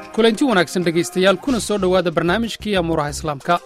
kulanti wanaagsan dhegaystayaal kuna soo dhowaada barnaamijkii amuuraha islaamka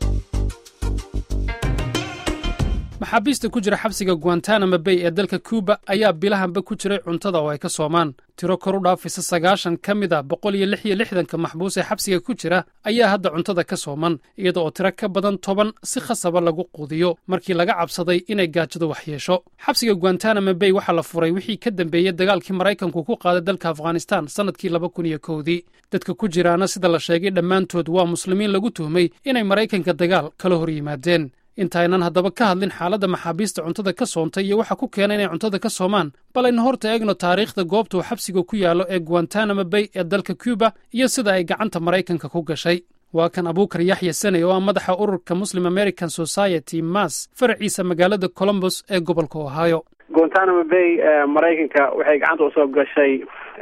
maxaabiista ku jira xabsiga guantanamo bay ee dalka kuuba ayaa bilahanba ku jiray cuntada oo ay ka soomaan tiro kor u dhaafaysa sagaashan ka mid a boqol iyo lix iyo lixdanka maxbuus ee xabsiga ku jira ayaa hadda cuntada ka sooman iyada oo tiro ka badan toban si khasaba lagu quudiyo markii laga cabsaday inay gaajadu wax yeesho xabsiga guantanamo bay waxaa la furay wixii ka dambeeyey dagaalkii maraykanku ku qaaday dalka afghanistan sannadkii laba kun iyo kowdii dadka ku jiraana sida la sheegay dhammaantood waa muslimiin lagu tuhmay inay maraykanka dagaal kala hor yimaadeen intaynan haddaba ka hadlin xaaladda maxaabiista cuntada ka soontay iyo waxa ku keena inay cuntada ka soomaan bal aynu horta eegno taariikhda goobta uu xabsiga ku yaallo ee guantanamo bay ee dalka cuba iyo sida ay gacanta maraykanka ku gashay waa kan abuukar yaxya saney oo ah madaxa ururka muslim american society mas faraciisa magaalada colombos ee gobolka ohio guantanamo bay maraykanka waxay gacanta usoo gashay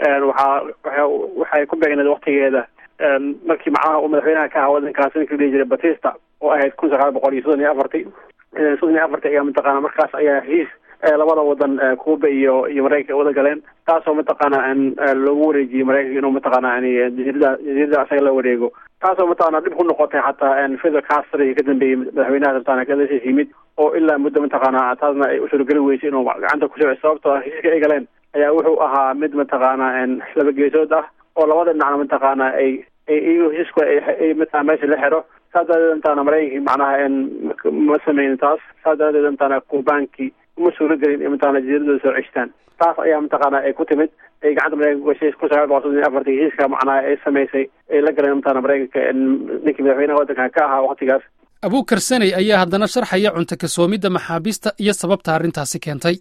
waxaa waxay ku beegneed waktigeeda markii macnaha uu madaxweynaha ka ahaa wadankaas ninka la dhihi jiray batista oo ahayd kun sagaal boqol iyo soddon iyo afartii soddon iyo afartii ayaa mataqaana markaas ayaa heshiis labada wadan cuuba iyo iyo maraykanka wada galeen taasoo mataqaana loogu wareejiyey maraykanka inuu mataqaana jasiirada jasiirada asaga la wareego taasoo mataqaana dhib ku noqotay xataa fidel castro iyo ka dambeeyey madaxweynaha mataqana kadasiis yimid oo ilaa muddo mataqaana taasna ay usurogeli weysay inuu gacanta ku soo sababtoo heshiiska ay galeen ayaa wuxuu ahaa mid mataqaana laba geesood ah oo labada dhinacna mataqaana ay iyago heshiisku ay mataqana meesha la xiro saas daradeed intaana maraykankii macnaha ma sameynin taas saas daradeed intaana kuubaankii uma suuro gelin in mataqana jasiiradooda soo ceshtaan taas ayaa mataqaana ay ku timid ay gacanta maraykanka gashay kun sagaal boqol soddon iyo afartii heshiiska macnaha ay samaysay ay la galeen mataqana maraykanka ninkii madaxweynaha waddanka ka ahaa waktigaas abuukar saney ayaa haddana sharxaya cunto kasoomidda maxaabiista iyo sababta arrintaasi keentay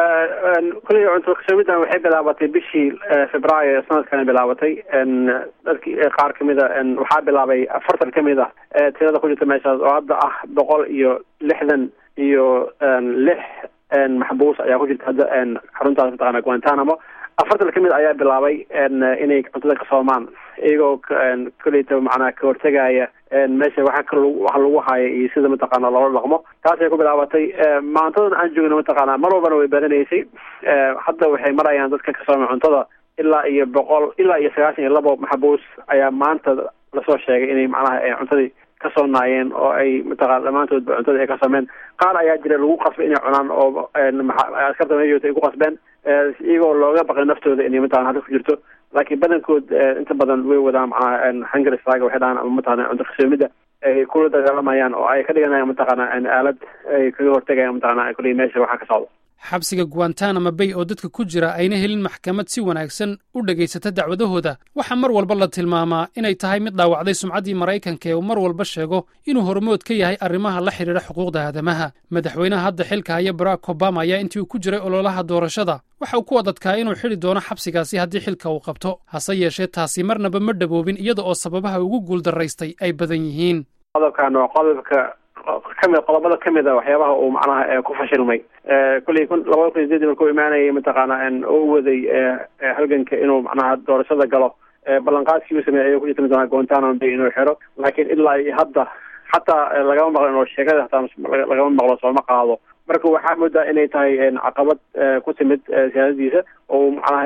kuley cunto kasoomidan waxay bilaabatay bishii februaayo sanadkana bilaabatay dadki qaar kamid a waxaa bilaabay afartan kamid ah tirada ku jirta meeshaas oo hadda ah boqol iyo lixdan iyo lix maxbuus ayaa ku jirta hadda xaruntaas mataqana guantanamo afartan kamid ayaa bilaabay inay cuntada ka soomaan iyagoo koleyta macnaha ka hortegaya meesha waxa ka waxa lagu haya iyo sida mataqaana loola dhaqmo taasay ku bilaabatay maantadan aan joogno mataqaana mar walbana way badanaysay hadda waxay marayaan dadka ka soomay cuntada ilaa iyo boqol ilaa iyo sagaashan iyo labo maxbuus ayaa maanta lasoo sheegay inay macnaha cuntadii ka soonaayeen oo ay mataqana dhammaantoodba cuntada ay ka soomeen qaar ayaa jira lagu qasbay inay cunaan oo askarta meeshoota ay ku qasbeen iyagoo looga baqay naftooda inay mataqana hadda ku jirto laakiin badankood inta badan way wadaan macnaha hunger strike waxay dhahaan ama mataqana cunto kasoomida ay kula dagaalamayaan oo ay ka dhiganayaan mataqana aalad ay kaga hortagayaan mataqana kuley meesha waxaa ka socdo xabsiga guantanamo bay oo dadka ku jira ayna helin maxkamad si wanaagsan u dhegaysata dacwadahooda waxaa mar walba la tilmaamaa inay tahay mid dhaawacday sumcaddii maraykanka ee uu mar walba sheego inuu hormood ka yahay arrimaha la xidhiidha xuquuqda aadamaha madaxweynaha hadda xilka haya barack obama ayaa intii uu ku jiray ololaha doorashada waxa uu ku adadkaa inuu xidhi doono xabsigaasi haddii xilka uu qabto hase yeeshee taasi marnaba ma dhaboobin iyada oo sababaha ugu guuldaraystay ay badan yihiin qodobkan waa qodobka kamid qodobada kamid a waxyaabaha uu macnaha ku fashilmay kulley kun labada kun sideedii markuu imaanayay mataqaana oo u waday halganka inuu macnaha doorashada galo ballanqaadkii uu sameeyay ayuu ku jirta mataqana guantanamo bay inuu xiro laakiin ilaa iyo hadda xataa lagama maqlo inuu sheegada hataa lagama maqlo sooma qaado marka waxaa moodaa inay tahay caqabad ku timid siyaasadiisa oo macnaha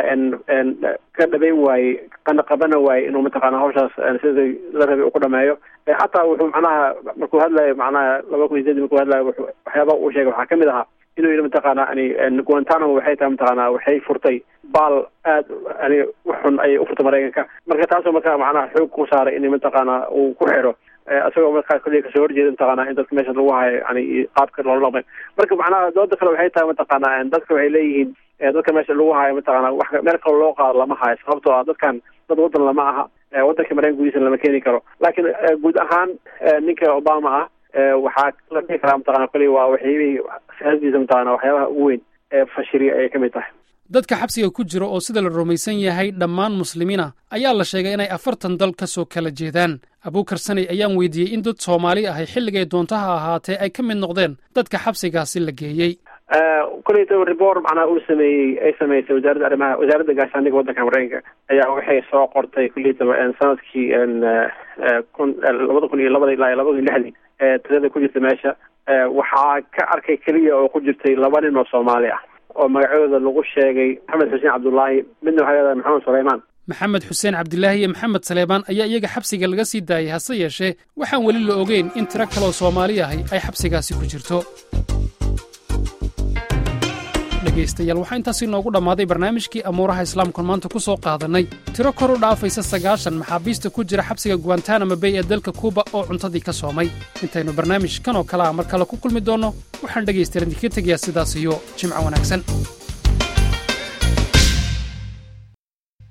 ka dhabeyn waayey qana qabana waayey inuu mataqana hawshaas sida la rabay uu ku dhameeyo xataa wuxuu macnaha markuu hadlayo macnaha laba kun sideed markuu hadlayo waxyaabaha uu sheegay waxaa kamid ahaa inuu yidhi mataqaana yani guantanamo waxay tahay mataqaana waxay furtay baal aad yani uxun ayay ufurtay maraykanka marka taasoo marka macnaha xoog ku saaray in mataqaana uu ku xiro isagoo markaa kulliya kasoo horjeeda mataqaana in dadka meesha lagu hayo yani qaabka loola dhaqmay marka macnaha dooda kale waxay tahay mataqaana dadka waxay leeyihiin dadka meesha lagu hayo mataqaana wax meel kale loo qaado lama hayo sababtoo ah dadkan dad wadan lama aha wadanka maraykan gudihiisa lama keeni karo laakiin guud ahaan ninka obama ah waxaa la dhihi karaa mataqana kulli waa waxyaabihii siyaasadiisa mataqana waxyaabaha ugu weyn ee fashiriya ayay kamid tahay dadka xabsiga ku jira oo sida la rumaysan yahay dhammaan muslimiina ayaa la sheegay inay afartan dal ka soo kala jeedaan abuukar saney ayaan weydiiyey in dad soomaali ahay xilligay doontaha ahaatee ay ka mid noqdeen dadka xabsigaasi la geeyey koleyta report macnaha uu sameeyey ay sameysay wasaaradda arrimaha wasaaradda gaashaandhigga waddanka maraykanka ayaa waxay soo qortay koleyta sanadkii kun labada kun iyo labada ilaa iyo labada kun iyo lixdii tirada ku jirta meesha waxaa ka arkay keliya oo ku jirtay laba nin oo soomaali ah oo magacooda lagu sheegay maxamed xuseen cabdullaahi midna waxaa leedahay maxamed sulaymaan maxamed xuseen cabdilaahi iyo maxamed saleebaan ayaa iyaga xabsiga laga sii daayay hase yeeshee waxaan weli la ogeyn in tiro kaloo soomaali ahi ay xabsigaasi ku jirto dhegaystayaal waxaa intaasi noogu dhammaaday barnaamijkii amuuraha islaamkan maanta ku soo qaadannay tiro kor u dhaafaysa sagaashan maxaabiista ku jira xabsiga guantanamo bay ee dalka kuuba oo cuntadii ka soomay intaynu barnaamij kan oo kale ah mar kale ku kulmi doonno waxaan dhegaystayaal idinkaga tegayaa sidaas iyo jimco wanaagsan